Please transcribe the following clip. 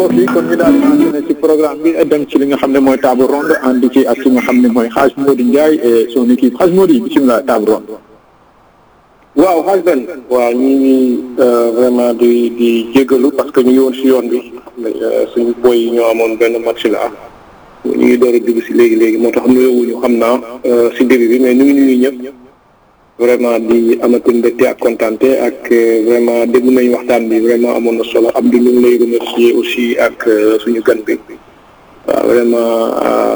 mbokk yi kon ñu daal di enchaîner ci programme bi dem ci li nga xam ne mooy table ronde ànd ci ak ki nga xam ne mooy Hadj Mody Ndiaye et son équipe Hadj Mody bisimilah table ronde. waaw xaaj benn waaw ñu ngi vraiment di di jégalu parce que ñu ngi woon si yoon bi suñu boy yi ñoo amoon benn match la ñu ngi door a dugg si léegi léegi moo tax nuyuwuñu xam naa si début bi mais ñu ngi nuyu ñëpp vraiment di amati mbégte ak kontaante ak vraiment dégg nañu waxtaan bi vraiment amoon na solo Abdou ñu ngi lay remercier aussi ak suñu gan bi waaw vraiment